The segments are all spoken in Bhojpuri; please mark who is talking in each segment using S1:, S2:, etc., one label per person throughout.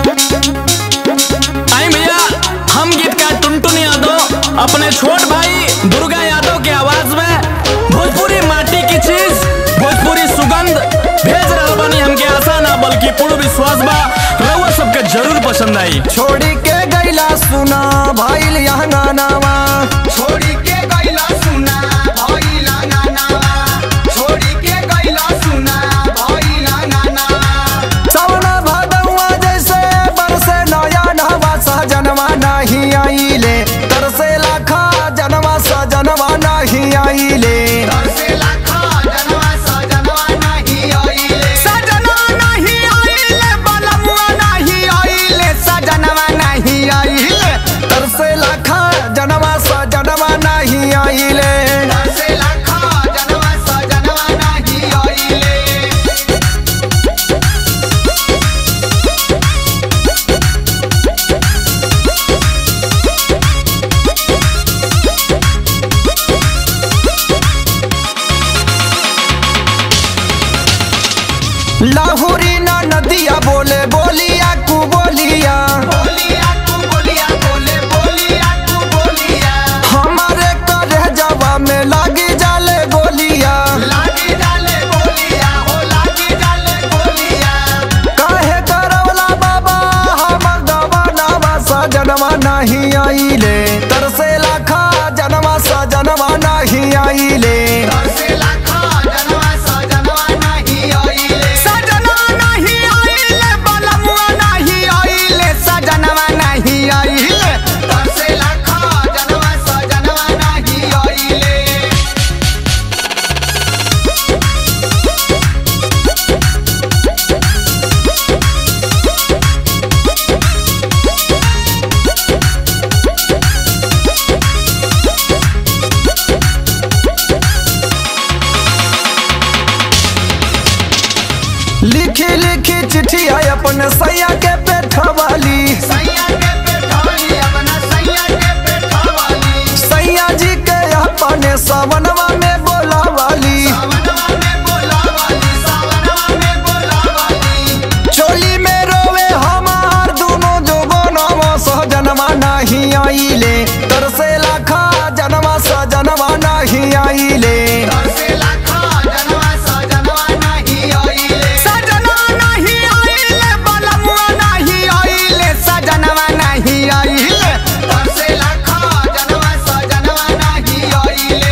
S1: आई भैया हम गीतकार टुनटुन यादव अपने छोट भाई दुर्गा यादव के आवाज में भोजपुरी माटी की चीज भोजपुरी सुगंध भेज रहल बानी हमके आशा ना बल्कि पूर्ण विश्वास बा रउआ सबके जरूर पसंद आई
S2: छोड़ी के गैला सुना भाईल यहाँ गानावा
S3: छोड़ी के गैला सुना भइला नानावा छोड़ी के गैला सुना भइला नानावा
S2: सवना भदौआ जैसे बरसे नया नहवा सहजनवा नहीं आइले तरसे लाखा जनवा सजनवा नहीं आइले
S3: तरसे लाखा जनवा सजनवा नहीं आइले
S2: सजना नहीं आइले बलमुआ नहीं आइले सजनवा नहीं आइले तरसे लाखा जनवा सजनवा नहीं आइले
S3: तरसे लाखा जनवा सजनवा नहीं आइले
S2: लाहुरी ना नदिया बोले बोलिया कु बोलिया
S3: बोलिया तू बोलिया बोले बोलिया तू बोलिया
S2: हमारे करे जवा में लागी जाले गोलिया
S3: लागी डाले बोलिया हो लागी डाले बोलिया
S2: काहे करवला बाबा हम गवानावा सजनवा नहीं आइले तरसे लाखा जनवा सजनवा नहीं आइले
S3: तरसे लाखा जनवा सजनवा नहीं आइले
S2: सजना नहीं आइले बलमुआ नहीं आइले सजनवा नहीं आइले
S3: तरसे लाखा जनवा सजनवा नहीं आइले
S2: लिखी लिखी चिट्ठी आई अपने सैया के पेठवाली
S3: सैया के पेठाली अपना सैया के पेठावाली
S2: सैया जी के अपने सवनवा में बोलावाली
S3: सावनवा में बोलावाली सावनवा में बोलावाली
S2: चोली में रोवे हमार दोनों जोबनवा सहजनवा नहीं आइले तरसे लाखा जनवा सजनवा नहीं आइले
S3: तरसे लाखा जनवा सजनवा नहीं आइले
S2: सजना नहीं आइले बलमुआ नहीं आइले सजनवा नहीं आइले
S3: तरसे लाखा जनवा सजनवा नहीं आइले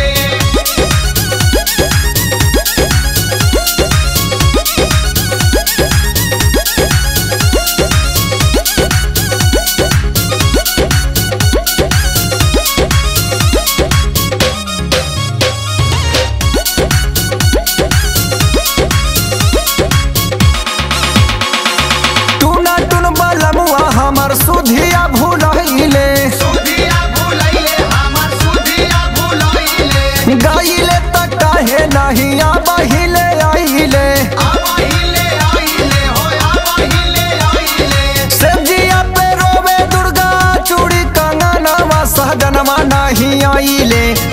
S2: टूना टून बलमुआ हमर सुधिया भूलहिले
S3: सुधिया भुलैले हमर सुधिया भुलैले
S2: गाइले त काहे नहीं आबहिले आइले
S3: आबहिले आइले हो आबहिले आइले
S2: सब्जिया पे रोवे दुर्गा चूड़ी कंगनवा सहजनवा नहीं आइले